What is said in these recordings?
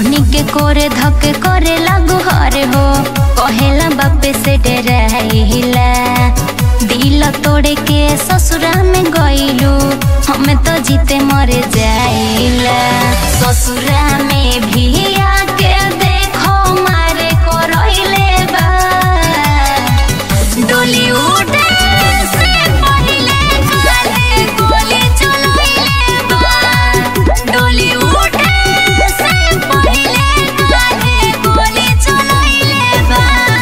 धोनी के कोरे धके करे लागू हर हो कहेला बापे से डराइला दिल तोड़े के ससुरा में गइलू हमें तो जीते मरे जाइला ससुरा में भी आके देखो मारे को रोइले बा डोली उठे से पहिले काले गोली चलोइले बा डोली उठे से पहिले काले गोली चलोइले बा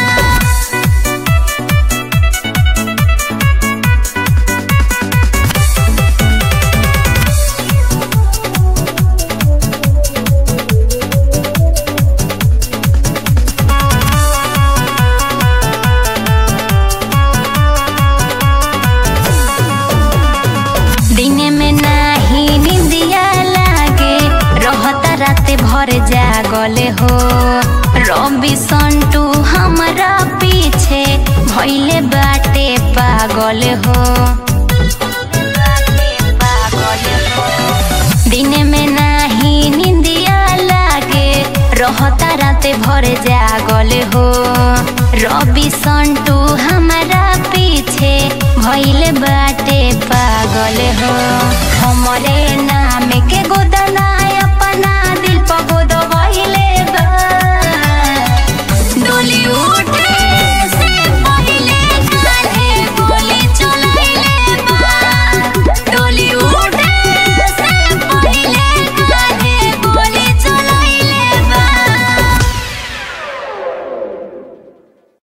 दिने में नाही निंदिया लागे रहता राते भर जागले हो रवि संटू हमरा पीछे भइले बाटे पागल हो दिने में नाही निंदिया लागे रहता राते भर जागल हो रवि संटू हमारा पीछे भइले बाटे पागल हो